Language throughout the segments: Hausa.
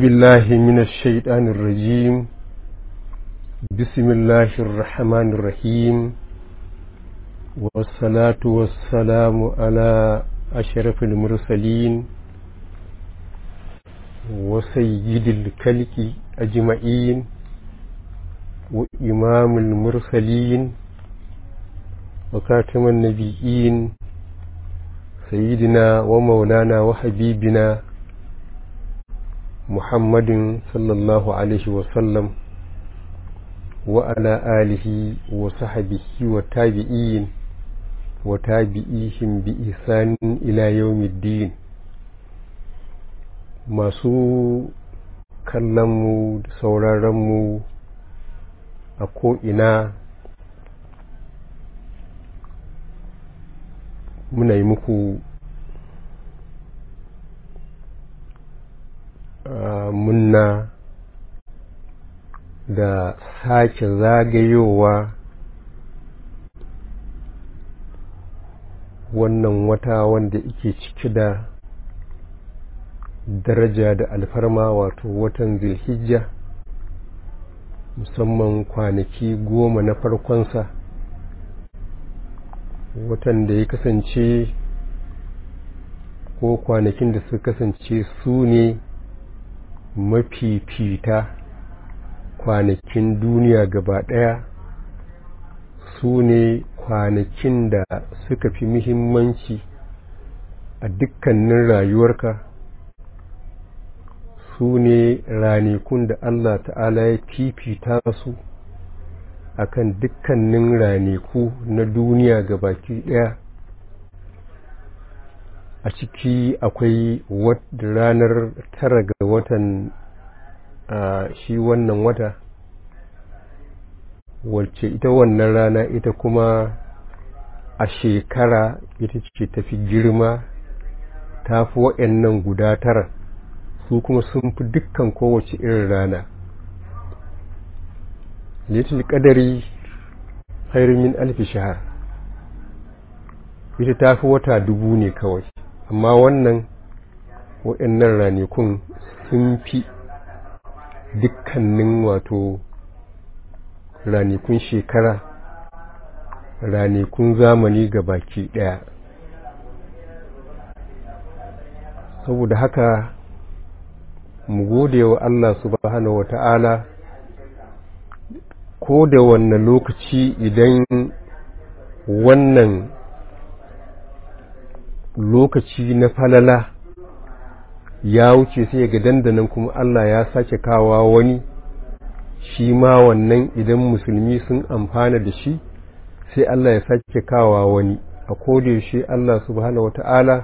بالله من الشيطان الرجيم بسم الله الرحمن الرحيم والصلاة والسلام على أشرف المرسلين وسيد الكلك أجمعين وإمام المرسلين وكاتم النبيين سيدنا ومولانا وحبيبنا محمد صلى الله عليه وسلم وعلى آله وصحبه والتابعين وتابعيهم بإحسان إلى يوم الدين masu kallonmu da sauraronmu a ko'ina muna yi muku munna da sake zagayowa wannan wata wanda ike ciki da daraja da alfarma wato watan zilhijja musamman kwanaki goma na farkonsa watan da ya kasance ko kwanakin da suka kasance su ne mafifita kwanakin duniya gaba ɗaya su ne kwanakin da suka fi muhimmanci a dukkanin rayuwarka su ne ranakun da Allah ta'ala ya fifita su akan dukkanin ranaku na duniya gabaki ɗaya a ciki akwai ranar tara ga watan shi wannan wata wacce ita wannan rana ita kuma a shekara ita ce tafi girma ta fi waɗannan guda tara su kuma sun fi dukkan kowace irin rana litil ƙadari min alfi shahar ita ta fi wata dubu ne kawai amma wannan waɗannan ranakun sun fi dukkanin wato ranakun shekara ranakun zamani ga baki ɗaya saboda haka mu gode wa Allah subhanahu wa ta'ala ko da wannan lokaci idan wannan lokaci na falala ya wuce sai ga dandanan kuma Allah ya sake kawa wani shi ma wannan idan musulmi sun amfana da shi sai Allah ya sake kawa wani a kodayaushe Allah subhanahu wata'ala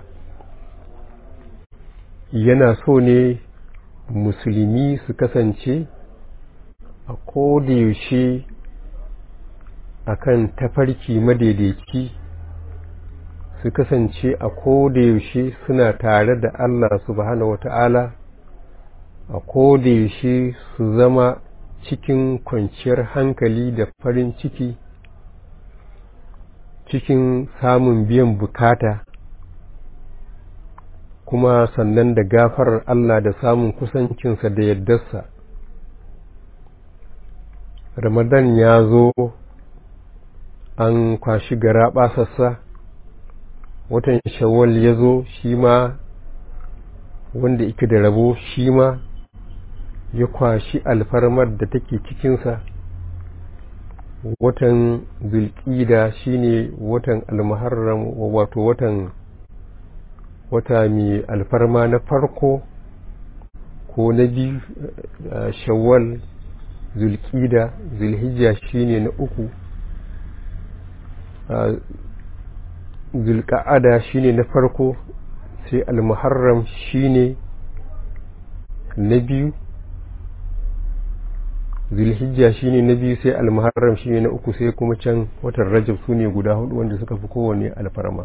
yana so ne musulmi su kasance a kodayaushe akan tafarki madaidaici su kasance a kodayaushe suna tare da Allah subhanahu wata'ala a kodayaushe su zama cikin kwanciyar hankali da farin ciki cikin samun biyan bukata kuma sannan da gafarar Allah da samun kusancinsa da yaddarsa ramadan ya zo an kwashi gara basassa watan shawwal ya zo shi ma wanda ike da rabo shi ma ya kwashi alfarmar da take cikinsa watan zulƙida shine watan almuharram wato watan wata mai alfarma na farko ko na biyu shawwal zulƙida zulhijja shine na uku zulka'ada shine na farko sai almuharram shine na biyu zulhijja shine na biyu sai almuharram shine na uku sai kuma can watan rajab su ne guda hudu wanda suka fi kowane alfarma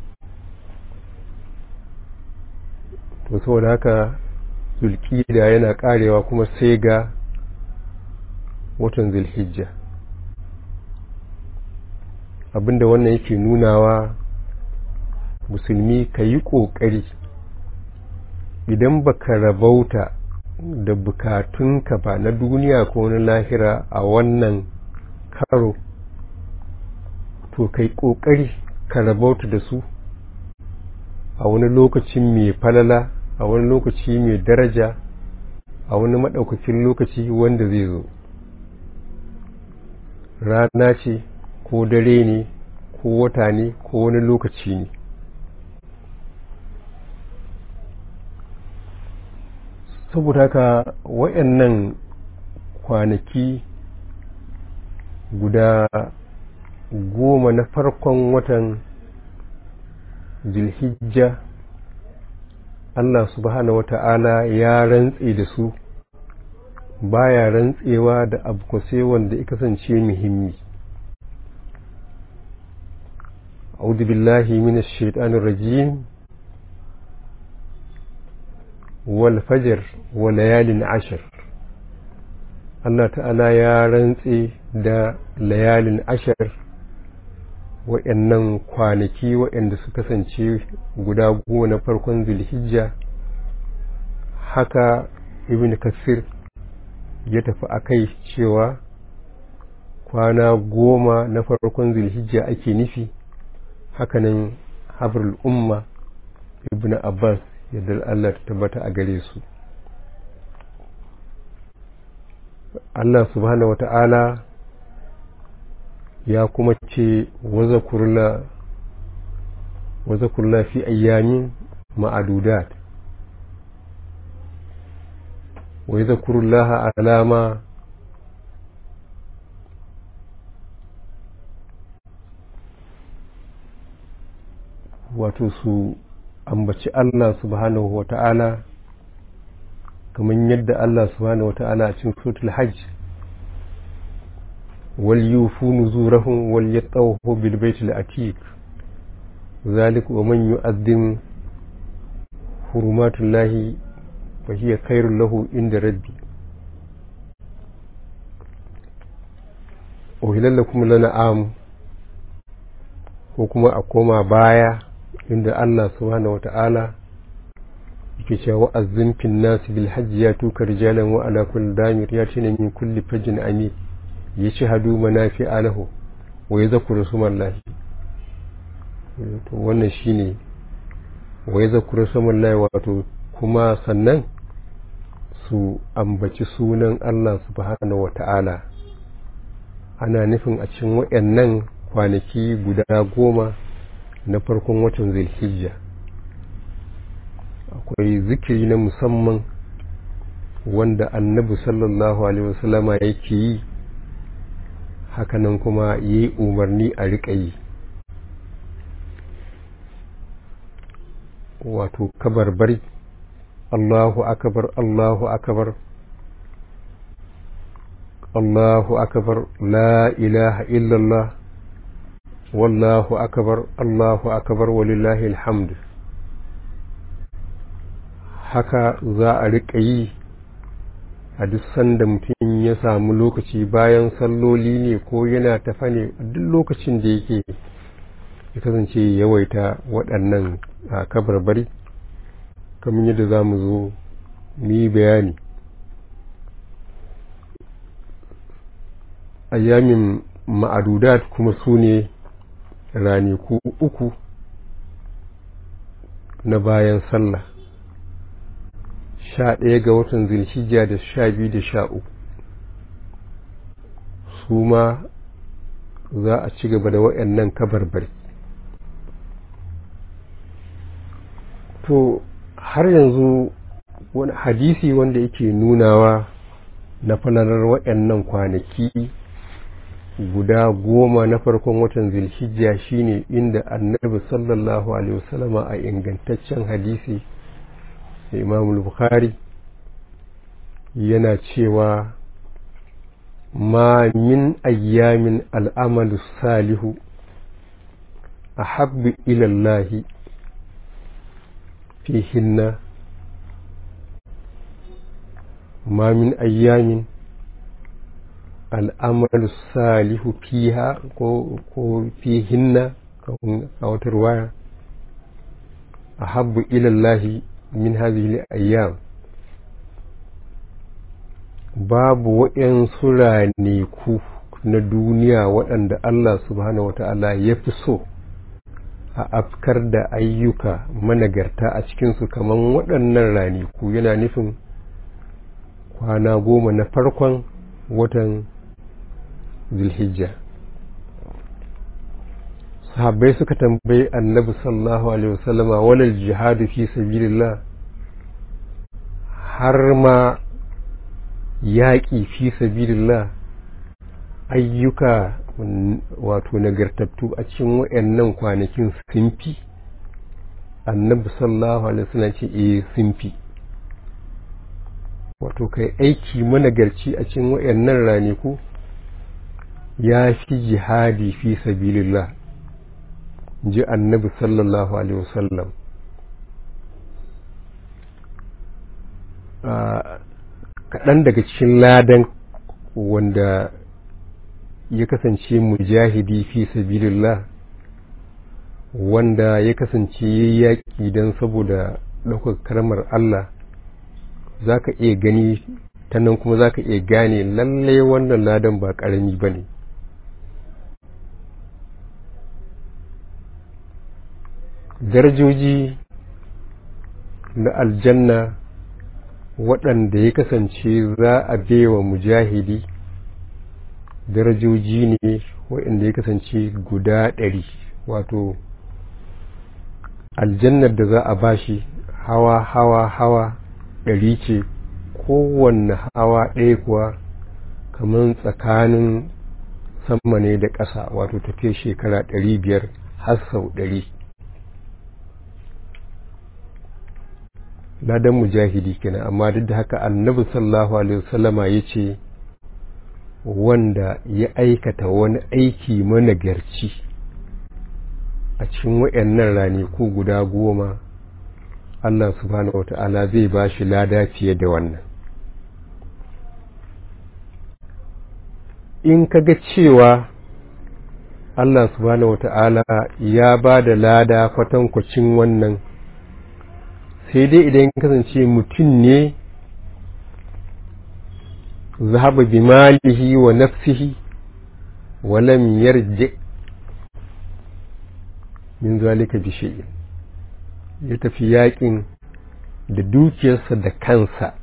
to saboda haka zulkida yana karewa kuma sai ga watan zulhijja abinda wannan yake nunawa musulmi ka yi ƙoƙari idan baka rabauta da bukatunka ba na duniya ko na lahira a wannan karo to kai ƙoƙari ka rabauta da su a wani lokacin mai falala a wani lokaci mai daraja a wani maɗaukakin lokaci wanda zai zo rana ce ko dare ne ko wata ne ko wani lokaci ne saboda haka wayannan kwanaki guda goma na farkon watan zilhijja Allah subhanahu wata'ala ya rantse da su baya rantsewa da abu sai wanda ya kasance muhimmi أعوذ بالله من الشيطان الرجيم والفجر وليال عشر Allah ta'ala ya rantse da layalin ashar waɗannan kwanaki waɗanda su kasance guda goma na farkon zulhijja haka ibn kasir ya tafi a kai cewa kwana goma na farkon zulhijja ake nufi hakanan habrul umma ibn abbas yadda Allah ta tabbata a gare su Allah subhanahu wa ta'ala ya kuma ce waza kurla fi ayyamin ma'adudat wa yi zakurullaha alama wato su ambaci Allah subhanahu wa ta'ala kamar yadda Allah subhanahu wa ta'ala a cikin suratul hajj wal yufu nuzurahum wal yatawafu bil baitil atiq zalika wa man yu'azzim hurumatullahi fa hiya khairul lahu inda rabbi uhilal lakum lana'am ko kuma a koma baya inda Allah subhanahu wata'ala yake cewa wa'azzin fin nasi bil hajji ya tuka rijalan wa ala kulli damir ya tina min kulli fajin ami ya ci hadu manafi alahu wa ya zakuru sumallahi to wannan shine wa ya zakuru sumallahi wato kuma sannan su ambaci sunan Allah subhanahu wata'ala ana nufin a cikin waɗannan kwanaki guda goma na farkon watan zulhijja akwai zikiri na musamman wanda annabi sallallahu alaihi wasallama yake yi hakanan kuma ya yi umarni a riƙa yi wato kabarbari allahu akabar allahu akabar allahu akabar la ilaha illallah wallahu akabar allahu akabar walillahi alhamdu haka za a riƙa yi a duk sanda mutum ya samu lokaci bayan salloli ne ko yana tafa ne duk lokacin da yake ya kasance yawaita waɗannan a kabarbari kamar yadda za mu zo mu yi bayani ayyamin ma'adudat kuma su ne raniku uku na bayan sallah sha ɗaya ga watan zilhijja da sha biyu da sha uku su ma za a ci gaba da waɗannan kabarbari to har yanzu wani hadisi wanda yake nunawa na falalar waɗannan kwanaki guda goma na farkon watan zilhijja shine inda annabi sallallahu alaihi wasallama a ingantaccen hadisi imam bukhari yana cewa ma min ayyamin al'amalu salihu a habbi ilallahi fihinna ma min ayyamin al'amalu salihu fiha ko fihinna a wata ruwaya a habbu ilallahi min hadhihi al-ayyam babu waɗansu ranaku na duniya waɗanda Allah subhanahu wata'ala ya fi so a afkar da ayyuka managarta a cikinsu kamar waɗannan ranaku yana nufin kwana goma na farkon watan zulhijja sahabbai suka tambayi annabi sallallahu alaihi wasallama walal jihadu fi sabilillah har ma yaƙi fi sabilillah ayyuka wato nagartattu a cikin wayannan kwanakin sun fi annabi sallallahu alaihi wasallam ce eh sun fi wato kai aiki managarci a cikin wayannan ranaku ya fi jihadi fi sabilillah ji annabi sallallahu alaihi wasallam kaɗan daga cikin ladan wanda ya kasance mujahidi fi sabilillah wanda ya kasance ya yaƙi don saboda ɗaukar karmar Allah za ka iya gani ta nan kuma za ka iya gane lallai wannan ladan ba ƙarami ba ne darajoji na aljanna waɗanda ya kasance za a bewa mujahidi darajoji ne waɗanda ya kasance guda ɗari wato aljannar da za a bashi hawa hawa hawa ɗari ce kowanne hawa ɗaya kuwa kamar tsakanin sama ne da ƙasa wato tafiya shekara ɗari biyar har sau ɗari ladan mujahidi kenan amma duk da haka annabi sallallahu alaihi wasallama ya ce wanda ya aikata wani aiki managarci a cikin wayannan ranaku guda goma Allah subhanahu wata'ala zai ba shi lada fiye da wannan in ka ga cewa Allah subhanahu wata'ala ya ba da lada kwatankwacin wannan sai dai idan kasance mutum ne zahaba bi malihi wa nafsihi wa lam yarji min zalika bi shay'in ya tafi yakin da dukiyarsa da kansa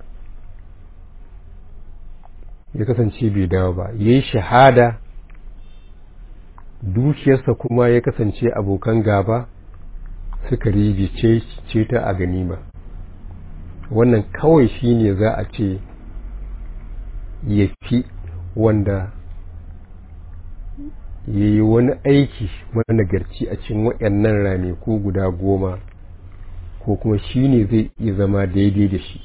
ya kasance bai dawo ba yayi shahada dukiyarsa kuma ya kasance abokan gaba suka rigice ce ta a ganima wannan kawai shine za a ce ya fi wanda ya yi wani aiki managarci a cikin waɗannan ranaku guda goma ko kuma shi ne zai iya zama daidai da shi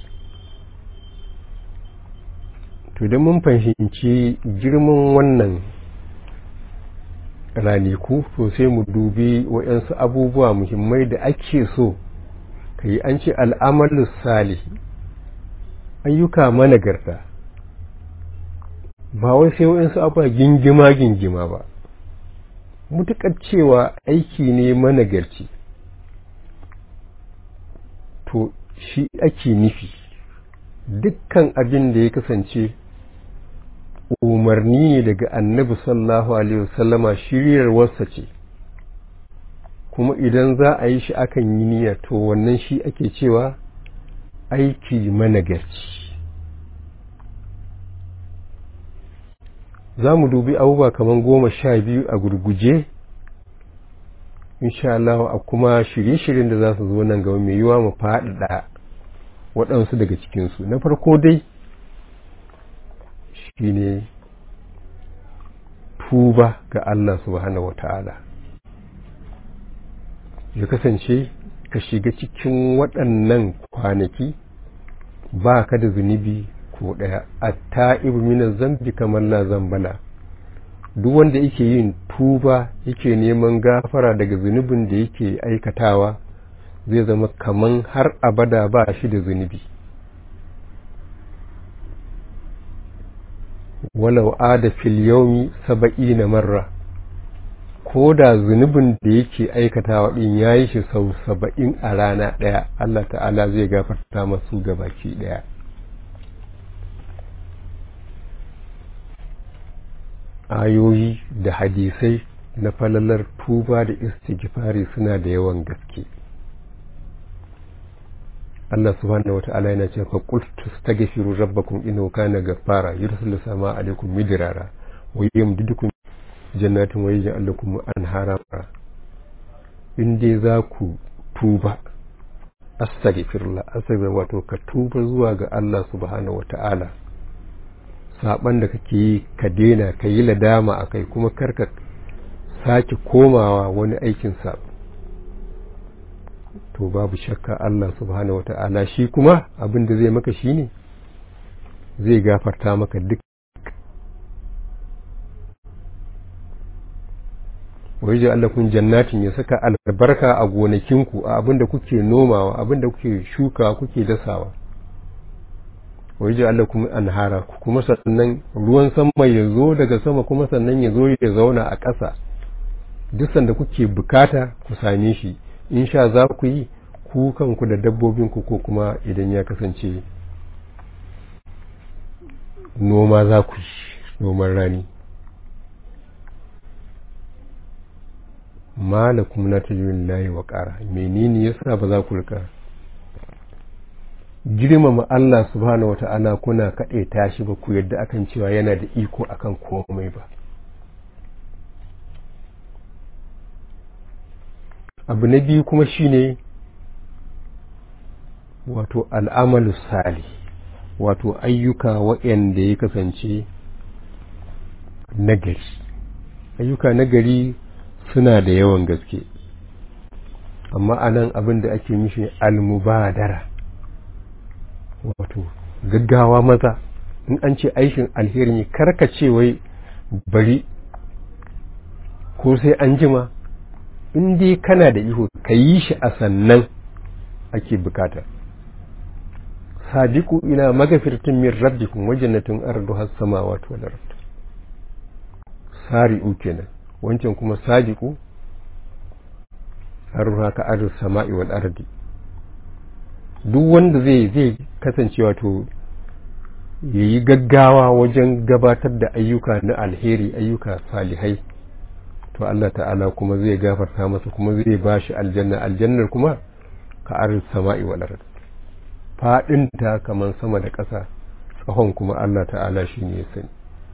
to da mun fahimci girman wannan ranaku to sai mu dubi waɗansu abubuwa muhimmai da ake so ka yi an ce al'amalus salihi ayyuka managarta ba wai sai waɗansu abuwa gingima gingima ba mutuƙar cewa aiki ne managarci to shi ake nufi dukkan abin da ya kasance umarni ne daga annabi sallallahu alaihi wasallama shiryarwarsa ce kuma idan za a yi shi akan yi niyya to wannan shi ake cewa aiki managarci za mu dubi abubuwa kamar goma sha biyu a gurguje insha Allah a kuma shirye-shiryen da za su zo nan gaba mai yiwa mu faɗaɗa waɗansu daga cikinsu na farko dai shi ne tuba ga Allah subhanahu wata'ala ya kasance ka shiga cikin waɗannan kwanaki ba ka da zunubi ko ɗaya a ta'ibu minan zambi kamar la zambala duk wanda yake yin tuba yake neman gafara daga zunubin da yake aikatawa zai zama kaman har abada ba shi da zunubi walau ada fil yaumi saba'ina marra ko da zunubin da yake aikatawa din yayi shi sau saba'in a rana ɗaya, Allah ta'ala zai gafarta masu gabaki ɗaya. ayoyi da hadisai na falalar tuba da istighfari suna da yawan gaske Allah subhanahu wata'ala yana cewa fa qul tastaghfiru rabbakum innahu kana ghaffara yursilu samaa alaykum midrara wa yumdidukum jannatin wa yaj'al lakum anhara in dai za ku tuba astaghfirullah astaghfir wato ka tuba zuwa ga Allah subhanahu wata'ala saban da kake yi ka daina ka yi ladama akai kuma karka sake komawa wani aikin sabo to babu shakka Allah subhanahu wata'ala shi kuma abin da zai maka shine zai gafarta maka duk waje Allah kun jannatin ya saka albarka a gonakinku a abin da kuke nomawa abin da kuke shuka kuke dasawa waje Allah kuma anhara kuma sannan ruwan sama ya zo daga sama kuma sannan ya zo ya zauna a ƙasa duk sanda kuke bukata ku same shi in sha za ku yi ku kanku da dabbobinku ko kuma idan ya kasance noma za ku yi noman rani malakum na tajirin layi wa ƙara menene yasa ba za ku rika girmama Allah subhanahu wata'ala kuna kaɗe tashi ba ku yadda akan cewa yana da iko akan komai ba abu na biyu kuma shine wato al'amalu sali wato ayyuka waɗanda ya kasance nagari ayyuka nagari suna da yawan gaske amma anan abin da ake mishi almubadara wato gaggawa maza in an ce aikin alheri ne karkace wai bari ko sai an jima in dai kana da iho ka yi shi a sannan ake bukata sadiku ila magafirtin min rabbikum wa jannatin arduha samawati wal ard sari'u kenan wancan kuma sadiku arduha ka ardu sama'i wal ardi duk wanda zai zai kasance wato yayi gaggawa wajen gabatar da ayyuka na alheri ayyuka salihai to Allah ta'ala kuma zai gafarta masa kuma zai ba shi aljanna aljannar kuma ka arin sama'i wal ard fadin ta kaman sama da ƙasa tsahon kuma Allah ta'ala shi ne ya sani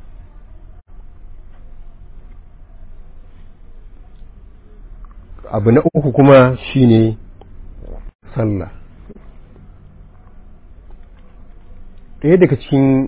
abu na uku kuma shine sallah ɗaya daga cikin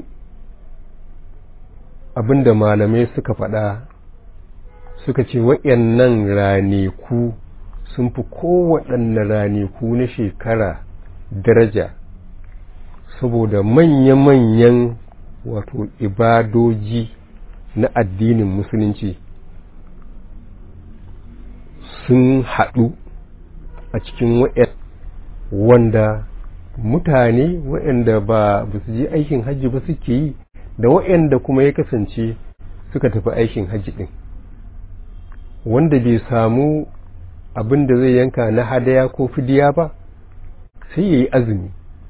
abin da malamai suka faɗa suka ce waɗannan ranaku sun fi kowaɗanne ranaku na shekara daraja saboda manya-manyan wato ibadoji na addinin musulunci sun haɗu a cikin wa'yan wanda mutane waɗanda ba su je aikin hajji ba suke yi da waɗanda kuma ya kasance suka tafi aikin hajji ɗin wanda bai samu abin da zai yanka na hadaya ko fidiya ba sai ya yi azumi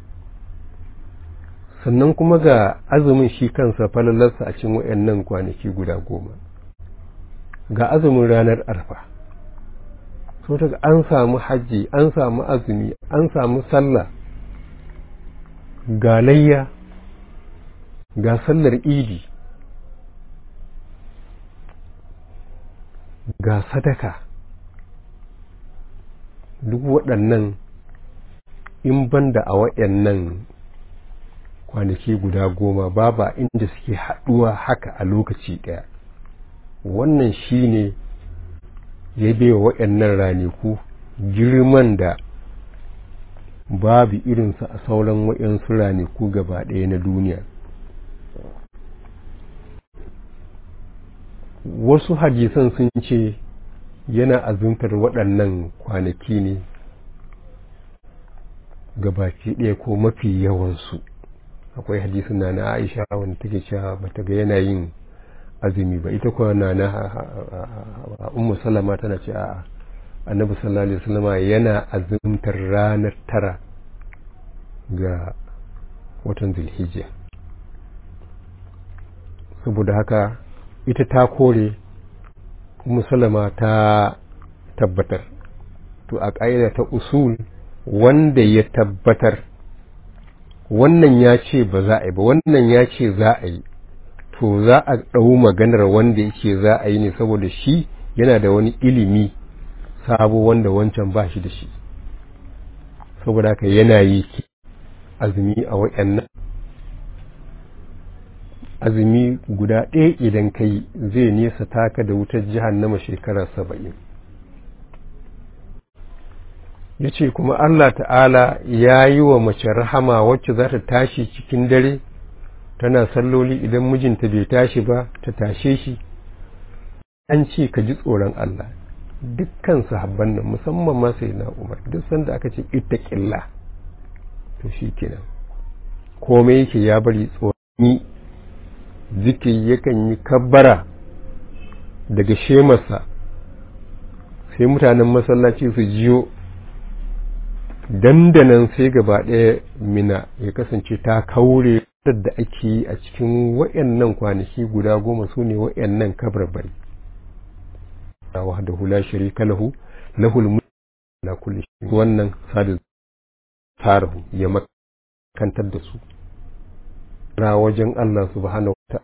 sannan kuma ga azumin shi kansa falalarsa a cikin waɗannan kwanaki guda goma ga azumin ranar arfa so daga an samu hajji an samu azumi an samu sallah ga layya ga sallar idi ga sadaka duk waɗannan in banda a waɗannan kwanaki guda goma babu inda suke haɗuwa haka a lokaci ɗaya wannan shi ne ya baiwa waɗannan ranaku girman da babu irinsa a sauran waɗansu ranaku gaba ɗaya na duniya wasu hadisan sun ce yana azuntar waɗannan kwanaki ne gabaki ɗaya ko mafi yawansu akwai hadisin na na aisha wanda take cewa bata ga yana yin azumi ba ita kuwa na na ummu salama tana ce a annabi sallallahu alaihi wasallama yana azumtar ranar tara ga watan zulhijja saboda haka ita ta kore musulama ta tabbatar to a ƙa'ida ta usul wanda ya tabbatar wannan ya ce ba za a yi ba wannan ya ce za a yi to za a ɗau maganar wanda yake za a yi ne saboda shi yana da wani ilimi sabo wanda wancan ba shi da shi saboda haka yana yi azumi a waɗannan azumi guda ɗaya idan kai zai nesa taka da wutar jihannama shekara saba'in ya ce kuma Allah ta'ala ya yi wa mace rahama wacce za ta tashi cikin dare tana salloli idan mijinta bai tashi ba ta tashe shi an ce ka ji tsoron Allah dukkan sahabban nan musamman ma sai na umar duk sanda aka ce ita ƙilla to shi kenan komai yake ya bari tsoroni zikiri yakan yi kabbara daga shemarsa sai mutanen masallaci su jiyo dandanan sai gaba ɗaya mina ya kasance ta kaure da ake yi a cikin wayannan kwanaki guda goma su ne wayannan kabarbari wahdahu la sharika lahu lahul mulku ala kulli shay wannan sadu tarahu ya makantar da su ra wajen Allah subhanahu wa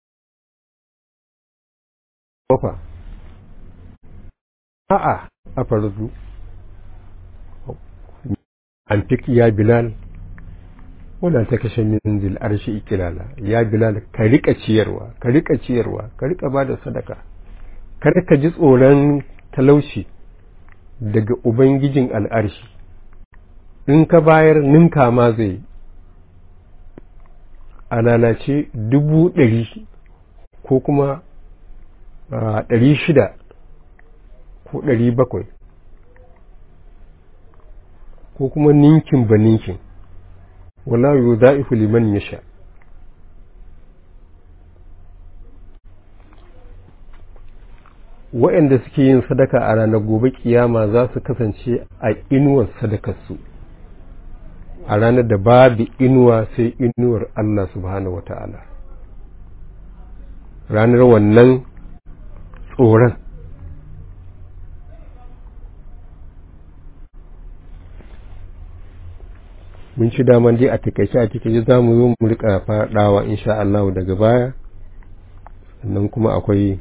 ta'ala a'a a farzu antik ya bilal wala ta kashe min zil arshi ikilala ya bilal ka rika ciyarwa ka rika ciyarwa ka rika bada sadaka kar ka ji tsoron talauci daga ubangijin al'arshi in ka bayar ninka ma zai a lalace dubu ɗari ko kuma ɗari shida ko ɗari bakwai ko kuma ninkin ba ninkin wala yu za'ifu liman ya sha waɗanda suke yin sadaka a ranar gobe kiyama za su kasance a inuwar sadakarsu a ranar da babu inuwa sai inuwar Allah subhanahu wa ta'ala ranar wannan tsoron mun ci daman dai a takaice a takaice za mu zo mu rika faɗawa insha Allah daga baya sannan kuma akwai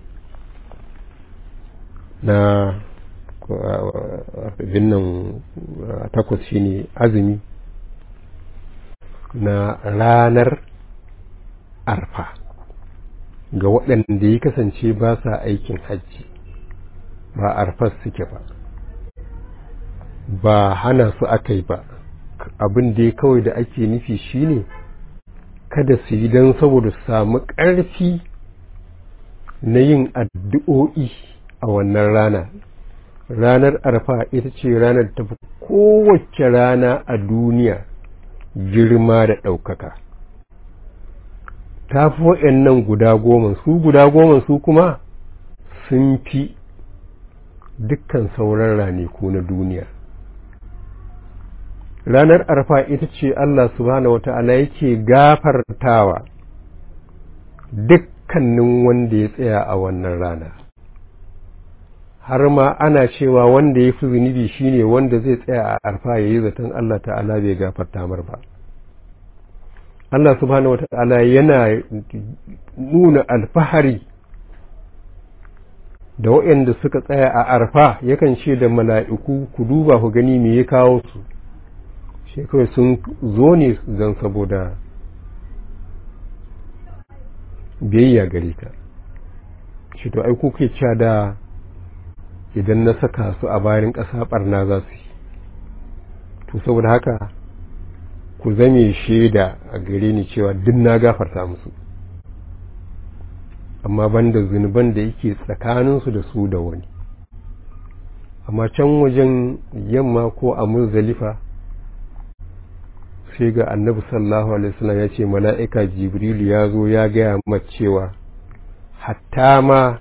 na binnan takwas shine azumi na ranar arfa ga waɗanda ya kasance ba sa aikin hajji ba arfas suke ba ba hana su aka yi ba abin da ya kawai da ake nufi shine kada su yi don saboda su samu ƙarfi na yin addu'o'i a wannan rana ranar arfa ita ce ranar tafi kowace rana a duniya girma da ɗaukaka ta fi waɗannan guda goma su guda goma su kuma sun fi dukkan sauran ranaku na duniya ranar arfa ita ce Allah subhanahu wa ta'ala yake gafartawa dukkanin wanda ya tsaya a wannan rana har ma ana cewa wanda ya fi zunubi shine wanda zai tsaya a arfa ya yi zaton Allah ta'ala bai gafarta mar ba Allah subhanahu wa ta'ala yana nuna alfahari da waɗanda suka tsaya a arfa yakan ce da mala'iku ku duba ku gani me ya kawo su shi kawai sun zo ne don saboda biyayya gare ta shi to ai kuke cewa da idan na saka su a bayan ƙasa ɓarna za su yi to saboda haka ku zame shaida a gare ni cewa duk na gafarta musu amma banda zunuban da yake tsakaninsu da su da wani amma can wajen yamma ko a muzdalifa sai ga annabi sallallahu alaihi wasallam ya ce mala'ika jibrilu ya zo ya gaya mata cewa hatta ma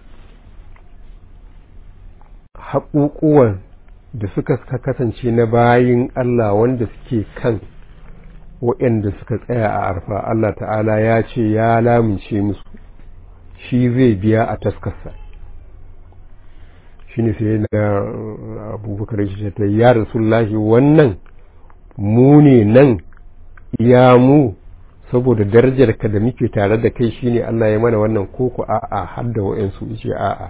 haƙuƙuwan da suka kasance na bayin Allah wanda suke kan waɗanda suka tsaya a arfa Allah ta'ala ya ce ya lamince musu shi zai biya a taskarsa shi ne sai na abubakar shi ta ya rasulullahi wannan mu ne nan ya mu saboda darajar ka da muke tare da kai shine Allah ya mana wannan koko a'a har da wa'ansu yace a'a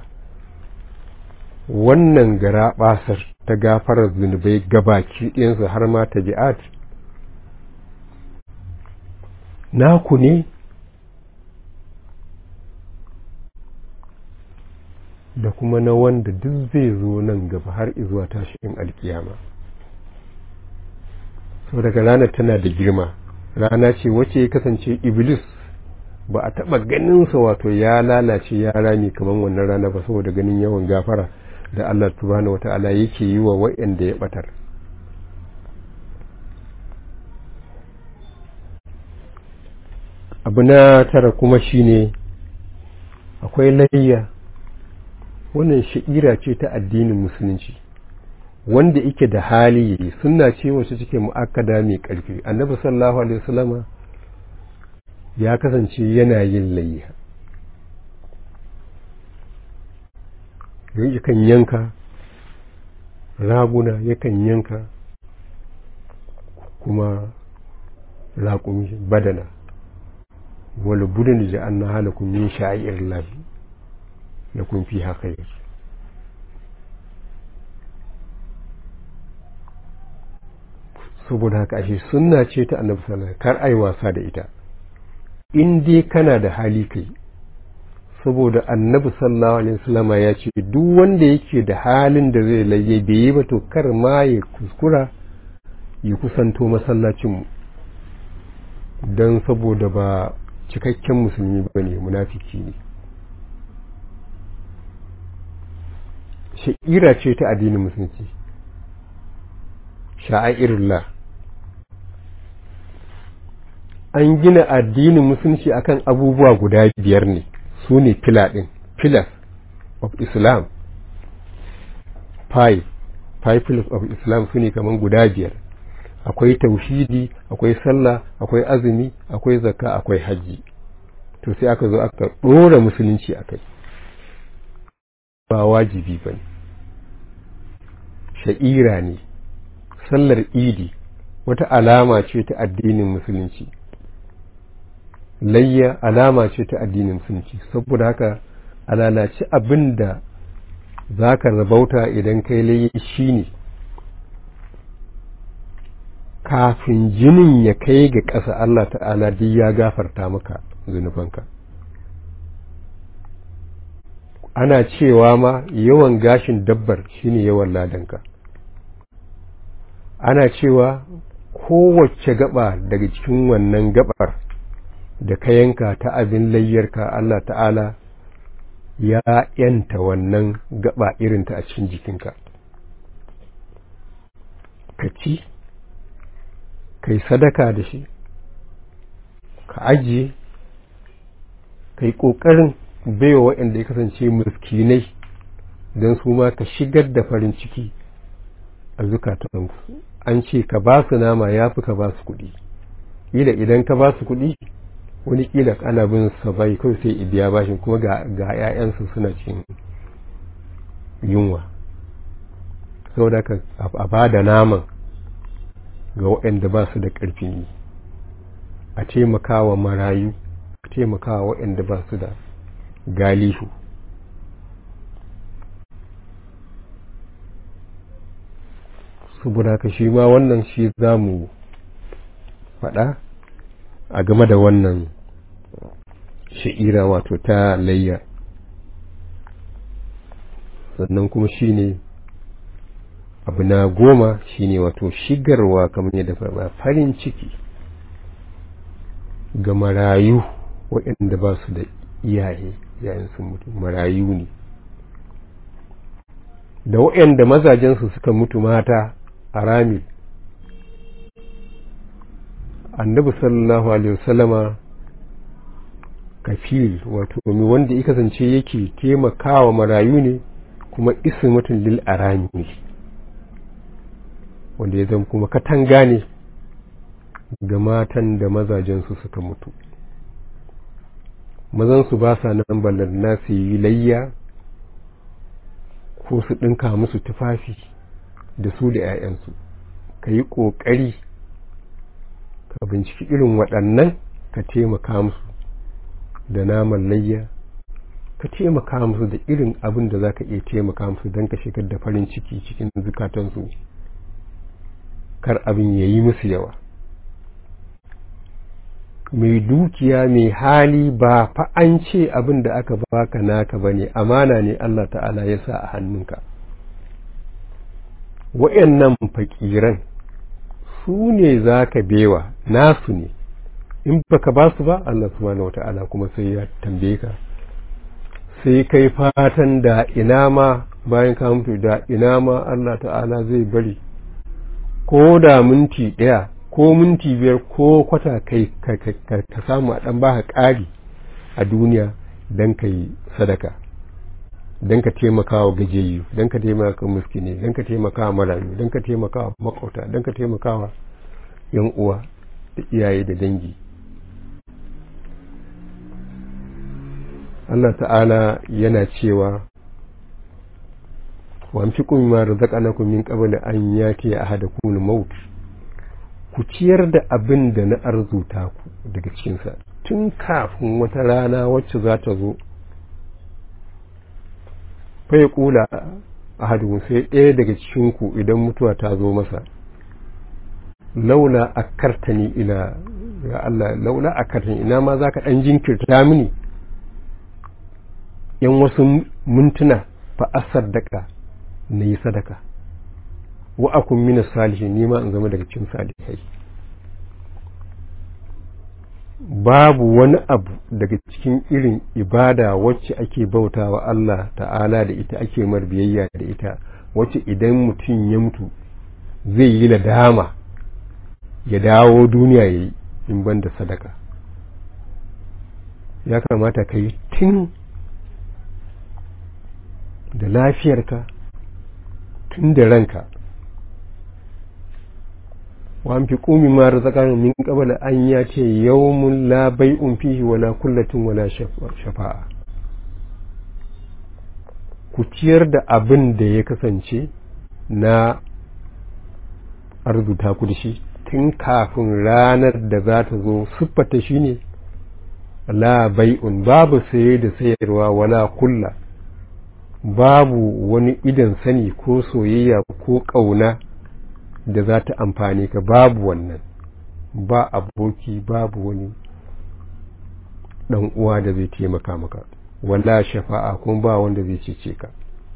wannan gara basar ta gafarar zunubai gabaki ɗayansu har ma ta bi'at naku ne da kuma na wanda duk zai zo nan gaba har izuwa tashin alkiyama sau daga ranar tana da girma rana ce wacce ya kasance iblis ba a taɓa ganinsa wato ya lalace ya rami kamar wannan rana ba saboda ganin yawan gafara da Allah subhanahu wata'ala yake yi wa waɗanda ya ɓatar abu na tara kuma shine akwai layya wannan sha'ira ce ta addinin musulunci wanda yake da hali yayi sunna ce wacce take mu'akkada mai ƙarfi annabi sallallahu alaihi wasallama ya kasance yana yin layya yakan yanka raguna yakan yanka kuma raƙumi badana wani budin da an na halakun yin sha'ir lahi da kun fi haka yake saboda haka ashe sunna ce ta annabi sallallahu kar ai wasa da ita in dai kana da hali kai saboda annabi sallallahu alaihi wasallama ya ce duk wanda yake da halin da zai laye bai yi ba to kar ma ya kuskura ya kusanto masallacin mu don saboda ba cikakken musulmi ba ne munafiki ne sha'ira ce ta addinin musulunci sha'airullah an gina addinin musulunci akan abubuwa guda biyar ne su ne fila ɗin pillars of islam five five pillars of islam su ne kamar guda biyar akwai tauhidi akwai sallah akwai azumi akwai zakka akwai hajji to sai aka zo aka ɗora musulunci a kai ba wajibi ba ne sha'ira ne sallar idi wata alama ce ta addinin musulunci layya alama ce ta addinin musulunci saboda haka alalaci abin da za ka rabauta idan kai layya shi ne kafin jinin ya kai ga ƙasa Allah ta'ala duk ya gafarta maka zunubanka ana cewa ma yawan gashin dabbar shine yawan ladanka ana cewa kowace gaba daga cikin wannan gabar da ka yanka ta abin layyarka Allah ta'ala ya yanta wannan gaba irinta a cikin jikinka ka ci kai sadaka da shi ka ajiye ka yi ƙoƙarin baiwa waɗanda ya kasance miskinai don su ma ka shigar da farin ciki a zukatansu an ce ka ba su nama ya fi ka ba su kuɗi ƙila idan ka ba su kuɗi wani ƙila ana bin sa bai kawai sai ibiya bashin kuma ga ‘ya'yansu suna cin yunwa saboda ka a ba da naman ga waɗanda ba su da ƙarfin yi a taimakawa marayu a taimakawa waɗanda ba su da galihu saboda ka shi ma wannan shi za mu faɗa a game da wannan sha'ira wato ta layya sannan kuma shi ne abu na goma shine wato shigarwa kamar yadda faɗa farin ciki ga marayu waɗanda ba su da iyaye yayin sun mutu marayu ne da waɗanda mazajensu suka mutu mata a rami annabi sallallahu alaihi wasallama kafil wato wanda ya kasance yake taimakawa marayu ne kuma ismatun lil arami wanda ya zama kuma katanga ne ga matan da mazajensu suka mutu mazansu ba sa nan ballar na su yi layya ko su ɗinka musu tufafi da su da 'ya'yansu ka yi ƙoƙari ka binciki irin waɗannan ka taimaka musu da naman layya ka taimaka musu da irin abin da za ka iya taimaka musu don ka shigar da farin ciki cikin zukatansu kar abin ya yi musu yawa mai dukiya mai hali ba fa an ce abin da aka baka naka bane amana ne Allah ta'ala ya sa a hannunka wa'annan fakiran su ne za ka bewa nasu ne in baka ba su ba Allah subhanahu wata'ala kuma sai ya tambaye ka sai kai fatan da ina ma bayan ka mutu da ina ma Allah ta'ala zai bari ko da minti ɗaya ko minti biyar ko kwata kai ka samu a ɗan baka ƙari a duniya don ka yi sadaka don ka taimaka wa gajiyayyu don ka taimaka wa muskini don ka taimaka wa marayu don ka taimaka wa makauta don ka taimaka wa yan uwa da iyaye da dangi Allah ta'ala yana cewa wa amfiku mimma razaqnakum min qabli an yati ahadakum al-maut ku ciyar da abin da na arzuta ku daga cikinsa tun kafin wata rana wacce za ta zo fai kula a hadu sai ɗaya daga cikinku idan mutuwa ta zo masa laula a kartani ila ya Allah laula a kartani ina ma za ka ɗan jinkirta mini yan wasu mintuna fa asar daka na yi sadaka wa akun mina salihin nima in zama daga cikin salihai babu wani abu daga cikin irin ibada wacce ake bauta wa Allah ta'ala da ita ake mar biyayya da ita wacce idan mutum ya mutu zai yi ladama ya dawo duniya ya yi in ban da sadaka ya kamata ka yi tun da lafiyarka tun da ranka wa an fi ƙumi ma razaqana min qabla an ya ce yawmun la bai'un fihi wala kullatin wala shafa'a ku ciyar da abin da ya kasance na arzuta ku da shi tun kafin ranar da za ta zo siffata shi ne la bai'un babu saye da sayarwa wala kulla babu wani idan sani ko soyayya ko ƙauna da za ta amfani ka babu wannan ba aboki babu wani ɗan uwa da zai taimaka maka wala shafa'a kuma ba wanda zai cece ka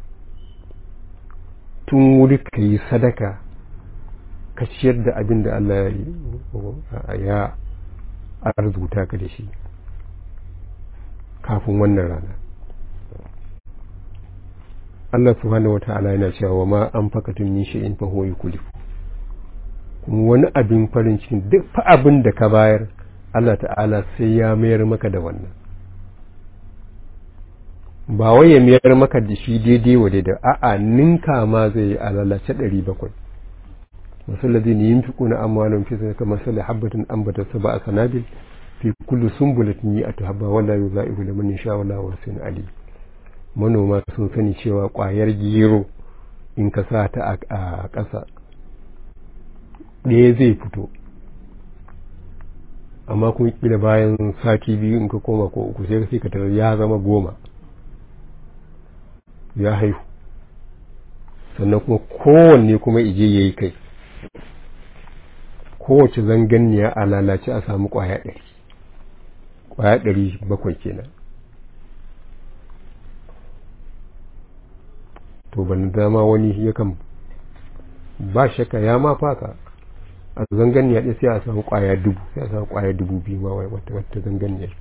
tun wuri ka yi sadaka ka ciyar da abin da Allah ya arzuta ka da shi kafin wannan rana Allah subhanahu wata'ala yana cewa wa ma an fakatun min shay'in fa huwa yukulifu kuma wani abin farin cikin duk fa abin da ka bayar Allah ta'ala sai ya mayar maka da wannan ba wai ya mayar maka da shi daidai wa daidai a'a ninka ma zai yi a lalace ɗari bakwai masul ladina yunfiquna amwalahum fi sadaqati masal habatin ambata sab'a sanabil fi kulli sunbulatin mi'atu habba wala yudha'ifu liman yasha wala wasin ali manoma sun sani cewa ƙwayar gero in ka sa ta a ƙasa ɗaya zai fito amma kuma kila bayan sati biyu in ka koma ko uku sai ka tarar ya zama goma ya haihu sannan kuma kowanne kuma ije ya yi kai kowace zanganniya a lalace a samu ƙwaya ɗari ƙwaya ɗari bakwai kenan to ban dama wani yakan ba shakka ya ma faka a zanganniya ɗaya sai a samu ƙwaya dubu sai a samu ƙwaya dubu biyu ma wata wata zanganniya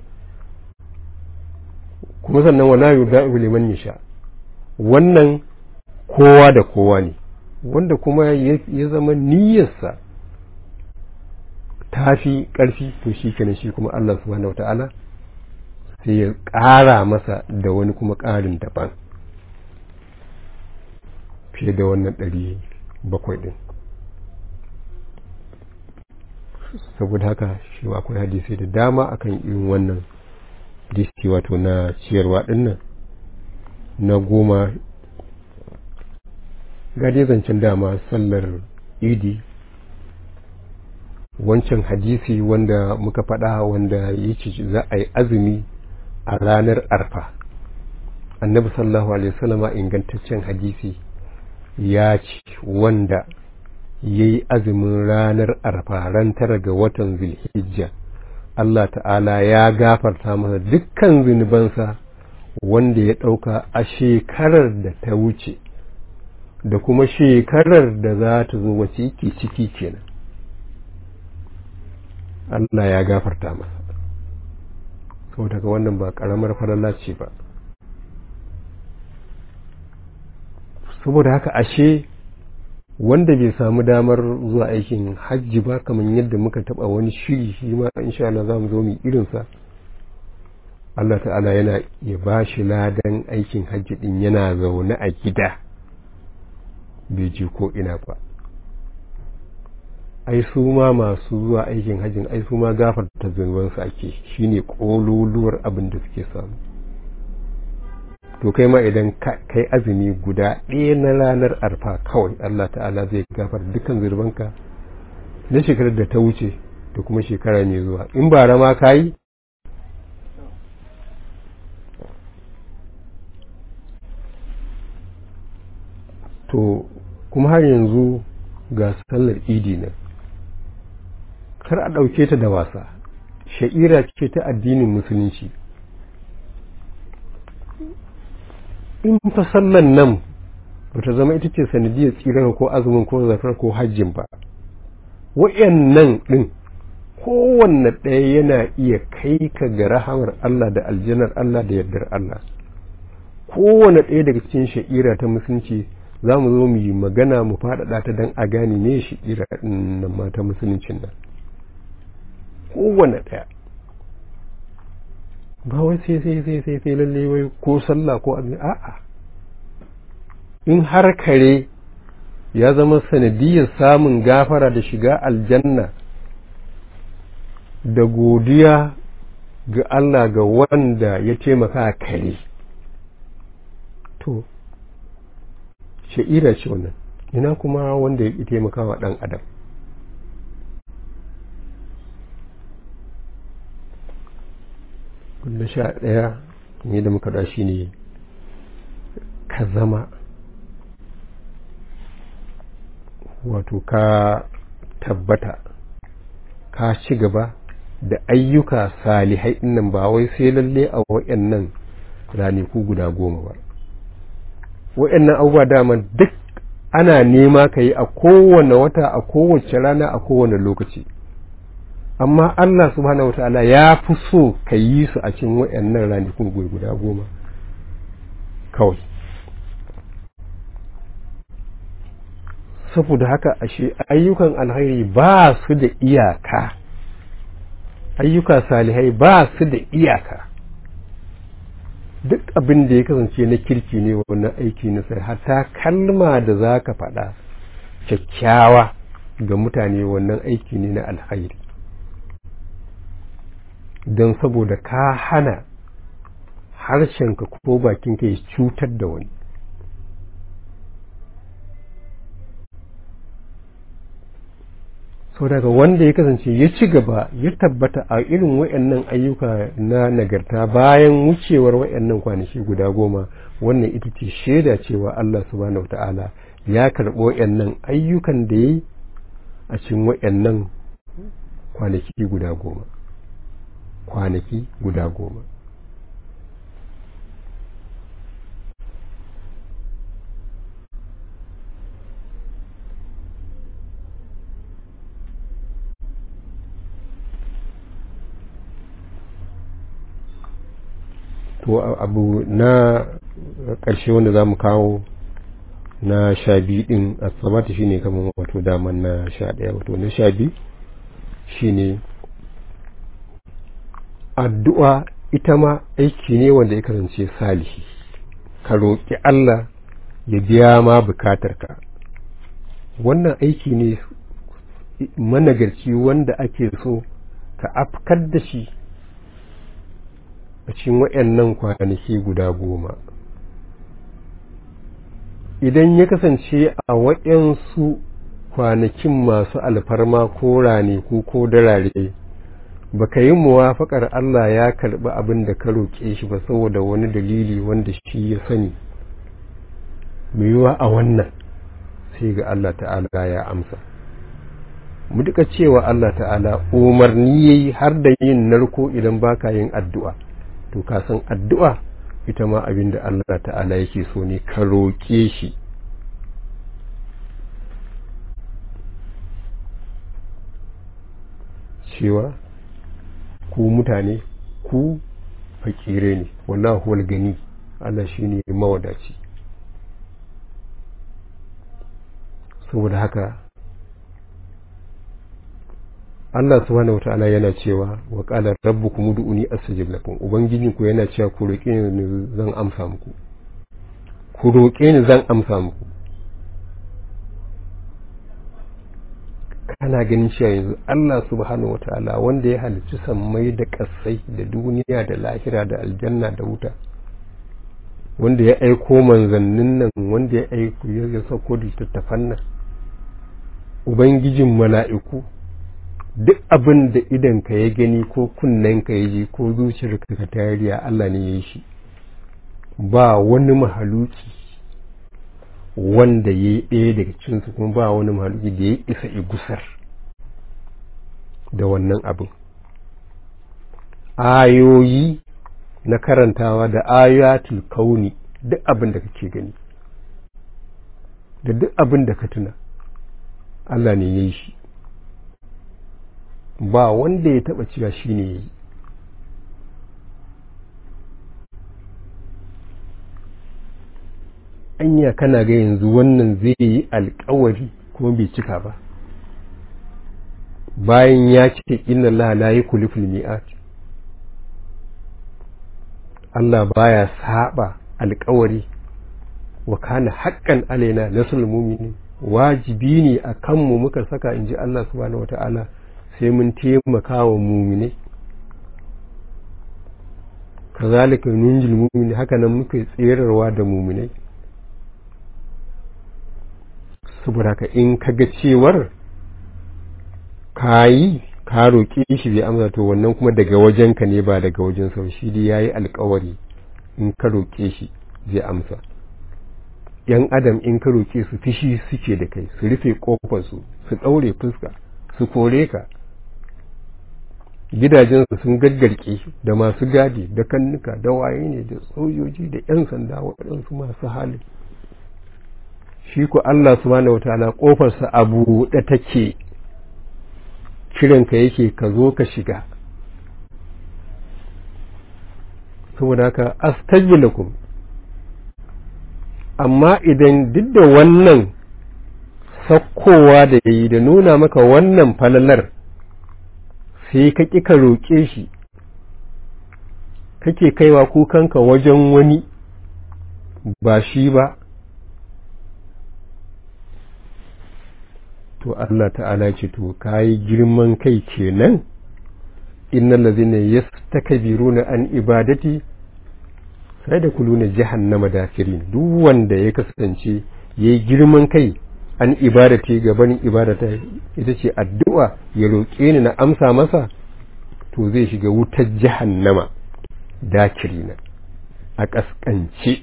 kuma sannan wala yuda'ibu liman yasha wannan kowa da kowa ne wanda kuma ya zama niyyarsa ta fi ƙarfi to shi kenan shi kuma Allah subhanahu wata'ala sai ya ƙara masa da wani kuma ƙarin daban fiye da wannan ɗari bakwai ɗin saboda haka shi akwai hadisai da dama akan irin wannan hadisi wato na ciyarwa dinnan na goma gade zancen dama sallar idi wancan hadisi wanda muka faɗa wanda ya ce za a yi azumi a ranar arfa annabi sallallahu alaihi wasallama ingantaccen hadisi ya ce wanda ya yi azumin ranar arfa ran tara ga watan zulhijja Allah ta'ala ya gafarta masa dukkan zunubansa wanda ya ɗauka a shekarar da ta wuce da kuma shekarar da za ta zo wace yake ciki kenan Allah ya gafarta masa sau daga wannan ba ƙaramar falala ce ba saboda haka ashe wanda bai samu damar zuwa aikin hajji ba kamar yadda muka taba wani shiri shi ma insha Allah za mu zo mu irinsa Allah ta'ala yana ya ba shi ladan aikin hajji din yana zaune a gida bai je ko ina ba ai su ma masu zuwa aikin hajjin ai su ma gafarta zunubansu ake shine kololuwar abin da suke samu to kai ma idan kai azumi guda ɗaya na ranar arfa kawai Allah ta'ala zai gafar dukkan zurbanka na shekarar da ta wuce da kuma shekara mai zuwa in ba rama ka yi to kuma har yanzu ga sallar idi nan kar a ɗauke ta da wasa sha'ira ce ta addinin musulunci in fa sallan nan ba ta zama ita ce sanadiyar tsirar ko azumin ko zafar ko hajjin ba wa'yannan ɗin kowanne ɗaya yana iya kai ka ga rahamar Allah da aljanar Allah da yardar Allah kowanne ɗaya daga cikin sha'ira ta musulunci za mu zo mu yi magana mu faɗaɗa ta don a gane me sha'ira ɗin nan ma ta musuluncin nan kowanne ɗaya ba wai sai sai sai sai sai lalle wai ko sallah ko abin a'a in har kare ya zama sanadiyar samun gafara da shiga aljanna da godiya ga Allah ga wanda ya taimaka kare to sha'ira ce wannan ina kuma wanda ya taimaka wa ɗan adam na sha ɗaya ne da muka da shi ne ka zama wato ka tabbata ka ci gaba da ayyuka salihai nan ba wai sai lalle a waɗannan ranaku guda goma ba waɗannan abubuwa dama duk ana nema ka yi a kowane wata a kowace rana a kowane lokaci amma Allah subhanahu ta'ala ya fi so ka yi su a cikin waɗannan ranakun guda goma kawai saboda haka ashe ayyukan alhairi ba su da iyaka ayyuka salihai ba su da iyaka duk abin da ya kasance na kirki ne wannan aiki na sai hata kalma da za ka faɗa kyakkyawa ga mutane wannan aiki ne na alhairi don saboda ka hana harshenka ko bakinka ya cutar da wani sau daga wanda ya kasance ya ci gaba ya tabbata a irin wayannan ayyuka na nagarta bayan wucewar wayannan kwanaki guda goma wannan ita ce shaida cewa Allah subhanahu ta'ala ya karɓi wayannan ayyukan da ya yi a cikin wayannan kwanaki guda goma kwanaki guda goma to abu na ƙarshe wanda za mu kawo na sha biyu ɗin asabata shine kamar wato daman na sha ɗaya wato na sha biyu shine addu'a ita ma aiki ne wanda ya kasance salihi ka roƙi Allah ya biya ma bukatarka wannan aiki ne managarci wanda ake so ka afkar da shi a cikin waɗannan kwanaki guda goma idan ya kasance a waɗansu kwanakin masu alfarma ko ranaku ko darare baka yi muwafaƙar Allah ya karɓi abin da ka roƙe shi ba saboda wani dalili wanda shi ya sani mai yiwa a wannan sai ga Allah ta'ala ya amsa mu duka cewa Allah ta'ala umarni yayi har da yin narko idan baka yin addu'a to ka san addu'a ita ma abin da Allah ta'ala yake so ne ka roƙe shi cewa ku mutane ku fakire ne wallahu huwal gani Allah shine mawadaci saboda haka Allah subhanahu wata'ala yana cewa wa qala rabbukum ud'uni astajib lakum ubangijinku yana cewa ku roƙe ni zan amsa muku ku roƙe ni zan amsa muku kana ganin cewa yanzu Allah subhanahu wata'ala wanda ya halicci sammai da ƙasai da duniya da lahira da aljanna da wuta wanda ya aiko manzannin nan wanda ya aiko ya sauko da littattafan nan ubangijin mala'iku duk abin da idanka ya gani ko kunnenka ya ji ko zuciyarka ka tariya Allah ne ya yi shi ba wani mahaluki wanda ya yi ɗaya daga cinsu kuma ba wani mahaluki da ya isa igusar da wannan abin ayoyi na karantawa da ayatul kauni duk abin da kake gani da duk abin da ka tuna Allah ne ya yi shi ba wanda ya taba cewa shi ne ya yi anya kana ga yanzu wannan zai yi alkawari kuma bai cika ba bayan ya ce inna Allah la yukhlifu mi'at Allah baya saba alkawari wa kana haqqan alaina nasrul mu'minin wajibi ne a kanmu muka saka inji Allah subhanahu wata'ala sai mun taimaka wa mu'mine kazalika nunjil mu'mini haka nan muka tserarwa da mu'minai saboda ka in kaga cewar kayi ka roƙe shi bai amsa to wannan kuma daga wajenka ne ba daga wajen sau shi dai yayi alƙawari in ka roƙe shi zai amsa yan adam in ka roƙe su fishi suke da kai su rufe kofar su su ɗaure fuska su kore ka gidajensu sun gaggarke da masu gadi da kannuka da waye ne da sojoji da 'yan sanda waɗansu masu hali shi ku Allah subhanahu wataala kofarsa a buɗe take kiranka yake ka zo ka shiga saboda haka astajib lakum amma idan duk da wannan sakkowa da yayi da nuna maka wannan falalar sai ka ƙi ka roƙe shi kake kaiwa kukanka wajen wani ba shi ba to Allah ta'ala ce to kayi girman kai kenan innal ladzina yastakbiruna an ibadati sai da kuluna jahannama dakirin duk wanda ya kasance yayi girman kai an ibadati gaban ibadata ita ce addu'a ya roƙe ni na amsa masa to zai shiga wutar jahannama dakirina a ƙasƙance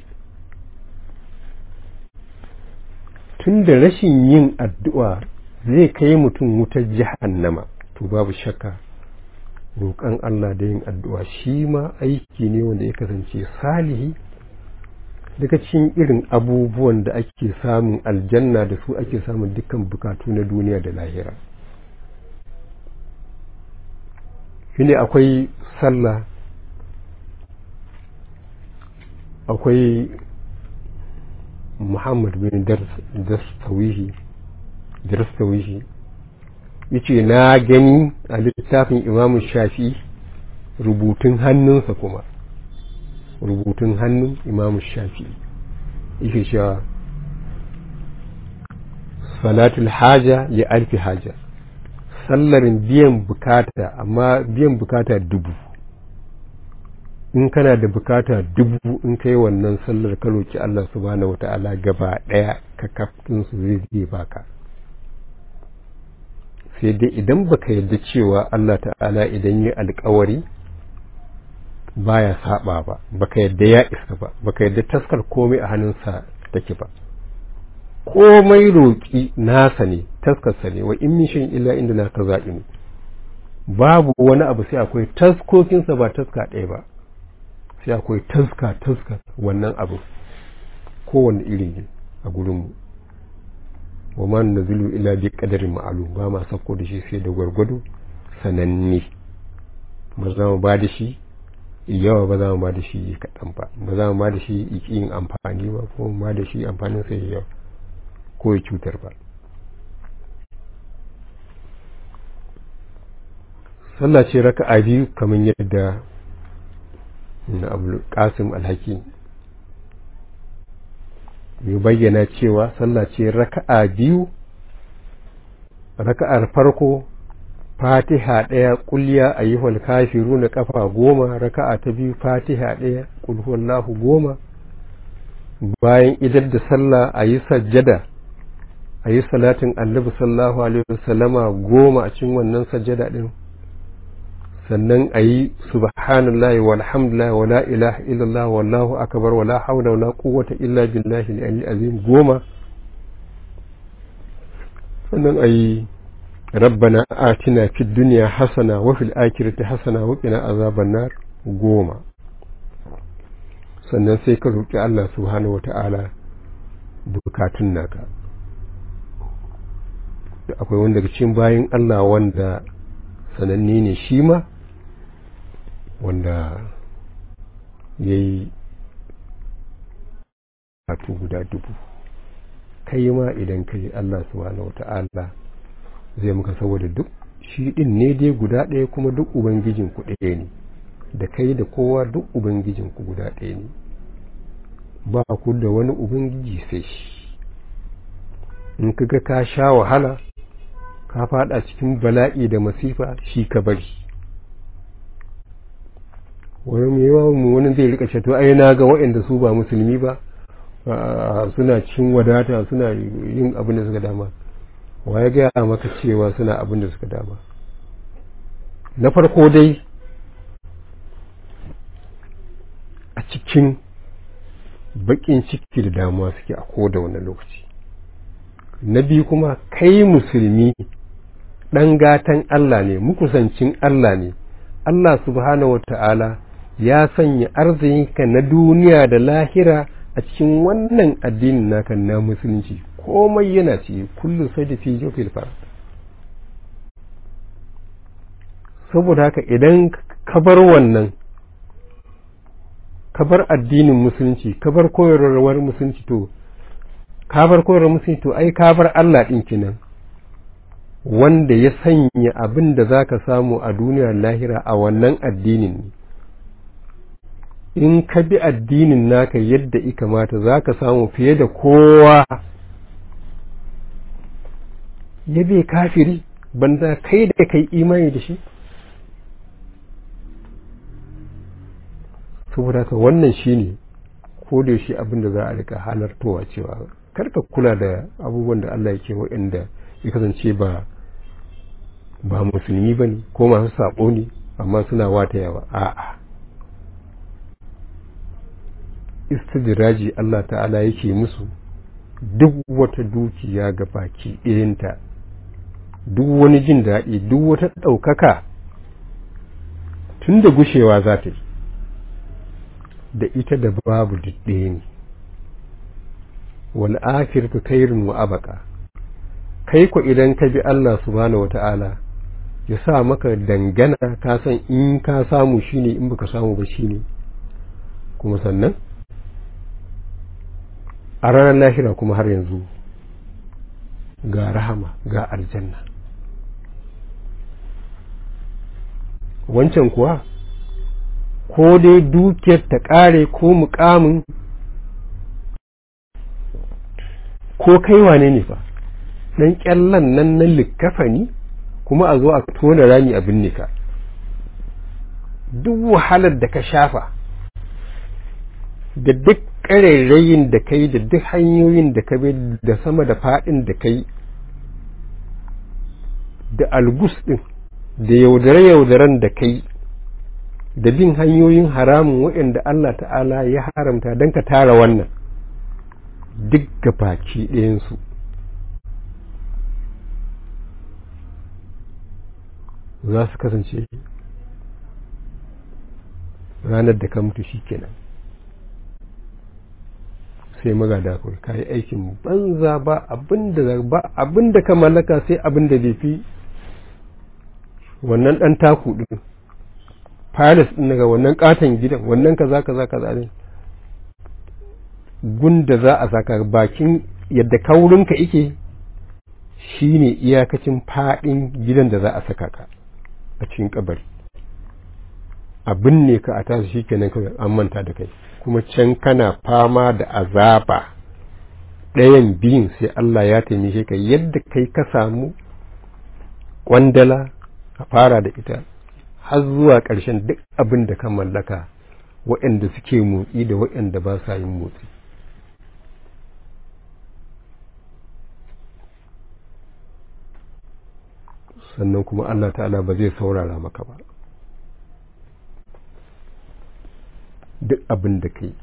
tun da rashin yin addu'a zai kai mutum wutar jahannama to babu shakka roƙon Allah da yin addu'a shi ma aiki ne wanda ya kasance salihi daga cikin irin abubuwan da ake samun aljanna da su ake samun dukkan bukatu na duniya da lahira shine akwai sallah akwai muhammad bin darstawihi darstawihi yace na gani a littafin imamu shafi rubutun hannunsa kuma rubutun hannun imamu shafi yake cewa salatul haja ya alfi haja sallarin biyan bukata amma biyan bukata dubu in kana da bukata dubu in kai wannan sallar ka roki Allah subhanahu wata'ala gaba daya ka kaftin su zai zai baka sai dai idan baka yarda cewa Allah ta'ala idan yi alkawari baya saba ba baka yarda ya isa ba baka yarda taskar komai a hannunsa take ba komai roƙi nasa ne taskarsa ne wa in min shan illa inda na ka zaɓi ne babu wani abu sai akwai taskokinsa ba taska ɗaya ba sai akwai taska taska wannan abu kowane iri ne a gurinmu wa ma nazilu illa bi qadarin ma'lum ba ma sako da shi sai da gwargwado sananne ba za mu ba da shi yawa ba za mu ba da shi kaɗan ba ba za mu ba da shi yin amfani ba ko mu ba da shi amfanin sai yawa ko ya cutar ba sallah ce raka'a biyu kamar yadda na abu kasim alhaki ya bayyana cewa sallah ce raka'a biyu raka'ar farko fatiha ɗaya kulliya a yi kafiru na kafa goma raka'a ta biyu fatiha ɗaya kulhuwallahu goma bayan idar da sallah a yi sajjada a yi salatin annabi sallahu alaihi wasallama goma a cikin wannan sajjada ɗin sannan a yi subhanallahi walhamdulillahi wa la ilaha illallah wallahu akbar wa la hawla wa la quwwata illa billahi al azim goma sannan a yi rabbana atina fid dunya hasana wa fil akhirati hasana wa qina azaban nar goma sannan sai ka roki Allah subhanahu wa ta'ala bukatun naka akwai wanda daga cikin bayin Allah wanda sananne ne shi ma wanda ya yi bukatu guda dubu kai ma idan ka yi Allah subhanahu wata'ala zai muka saboda duk shi din ne dai guda ɗaya kuma duk ubangijin ku ɗaya ne da kai da kowa duk ubangijin ku guda ɗaya ne ba ku da wani ubangiji sai shi in kaga ka sha wahala ka fada cikin bala'i da masifa shi ka bari wani mai yawa mu wani zai rika ce to ai na ga waɗanda su ba musulmi ba suna cikin wadata suna yin abin da suka dama wa ya gaya maka cewa suna abin da suka dama na farko dai a cikin baƙin ciki da damuwa suke a koda wani lokaci na biyu kuma kai musulmi ɗan gatan Allah ne mukusancin Allah ne Allah subhanahu wa ta'ala ya sanya arzikinka na duniya da lahira a cikin wannan addinin naka na musulunci komai yana ce kullu sai da fi jofil fara saboda haka idan ka bar wannan ka bar addinin musulunci ka bar koyarwar musulunci to ka bar koyarwar musulunci to ai ka bar Allah ɗin kinan wanda ya sanya abin da za ka samu a duniyar lahira a wannan addinin ne in ka bi addinin naka yadda i kamata za ka samu fiye da kowa ya bai kafiri banda kai da kai imani da shi saboda ka wannan shi ne ko da shi abin da za a rika halartowa cewa karka kula da abubuwan da Allah yake waɗanda ya kasance ba ba musulmi ba ne ko masu saɓo ne amma suna wata yawa a'a istidiraji Allah ta'ala yake musu duk wata dukiya ga baki ɗayanta duk wani jin daɗi duk wata ɗaukaka tun da gushewa za ta yi da ita da babu ɗaya ne wal akhiratu khairun wa abaka kai ko idan ka bi Allah subhanahu wata'ala ya sa maka dangana ka san in ka samu shine in baka samu ba shine kuma sannan a ranar lahira kuma har yanzu ga rahama ga aljanna wancan kuwa ko dai dukiyar ta ƙare ko mukamin ko kai wane ne fa ɗan ƙyallan nan na likkafani kuma a zo a tona rami a binne ka duk wahalar da ka shafa da duk ƙarairayin da kai da duk hanyoyin da ka bi da sama da faɗin da kai da algus ɗin da yaudare-yaudaren da kai da bin hanyoyin haramun waɗanda Allah ta'ala ya haramta don ka tara wannan duk ga baki ɗayansu za su kasance ranar da ka mutu shi kenan sai magada kawai ka yi aikin banza ba abinda ba abinda ka mallaka sai abinda bai fi wannan ɗan taku ɗin palace ɗin daga wannan katon gidan wannan kaza kaza kaza ne gunda za a saka bakin yadda kaurinka ike shine iyakacin faɗin gidan da za a saka ka a cikin kabari abin ne ka a tasu shi kenan kawai an manta da kai kuma can kana fama da azaba ɗayan biyun sai Allah ya taimake ka yadda kai ka samu kwandala a fara da ita har zuwa ƙarshen duk abin da ka mallaka waɗanda suke motsi da waɗanda ba sa yin motsi sannan kuma Allah ta'ala ba zai saurara maka ba duk abin da kai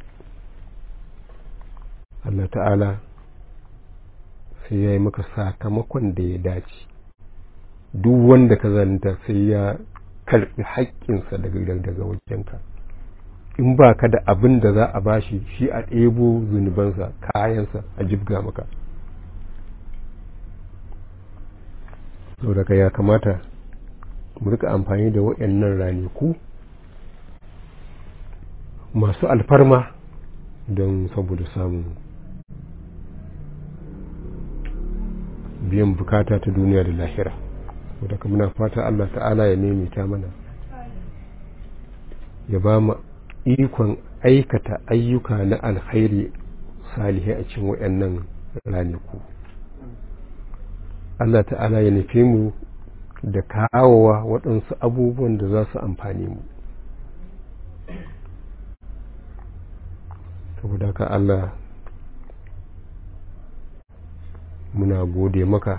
Allah ta'ala sai ya yi maka sakamakon da ya dace duk wanda ka zalunta sai ya karɓi haƙƙinsa daga daga wajenka in ba ka da abin da za a bashi shi a ɗebo zunubansa kayansa a jibga maka saboda ya kamata mu rika amfani da waɗannan ranaku masu alfarma don saboda samun biyan bukata ta duniya da lahira wadda muna fata Allah ta'ala ya maimaita mana ya ba mu ikon aikata ayyuka na alkhairi salihai a cikin waɗannan ranaku Allah ta'ala ya nufe mu da kawowa waɗansu abubuwan da za su amfani mu saboda ka Allah muna gode maka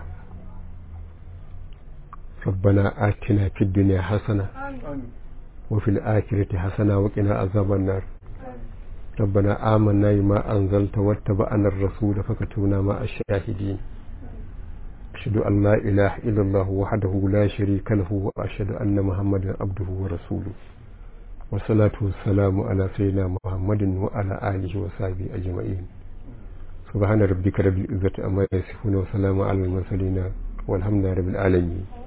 ربنا آتنا في الدنيا حسنة وفي الآخرة حسنة وقنا عذاب النار ربنا آمنا بما أنزلت واتبعنا الرسول فكتبنا مع الشاهدين أشهد أن لا إله إلا الله وحده لا شريك له وأشهد أن محمدا عبده ورسوله والصلاة والسلام على سيدنا محمد وعلى آله وصحبه أجمعين سبحان ربك رب العزة أما يصفون وسلام على المرسلين والحمد لله رب العالمين